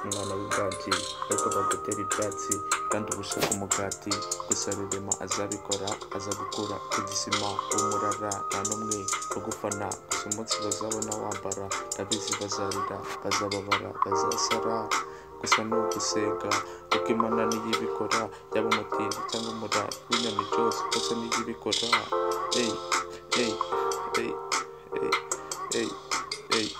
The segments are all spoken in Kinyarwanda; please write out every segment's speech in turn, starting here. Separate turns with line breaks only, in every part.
umwana w'ibwaki ariko bagutera ibyatsi kandi ubusha bw'umugati gusa rurema azabikora aza gukura ku gisima w'umurara nta n'umwe bagufana gusa umunsi bazabona wambara ndabizi bazarira bazababara bazasara gusa ni ugusega kuko imana niyo ibikora yaba umutindi cyangwa umurara w'inyoni cyose kose niyo ibikora eyi eyi eyi eyi eyi eyi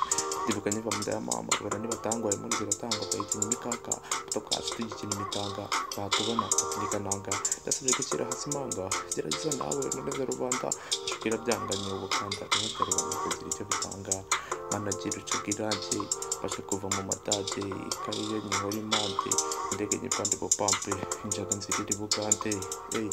ndibuka nkiva mu nda ya mama ibara nibatangwaye impundu ziratangwa bakayikina imikaka tukaza tuyikina imitanga batubona bategeka nanga ndasabye gushyira hasi imanga gerageza nawe noneza rubanda kugira byanganye ubukanda ntukareba kugira icyo bitanga managira ucaga irange basha kuva mu matage ikariyo nyihora impande indege nyivande bopampe injaga nziriri bugande eyi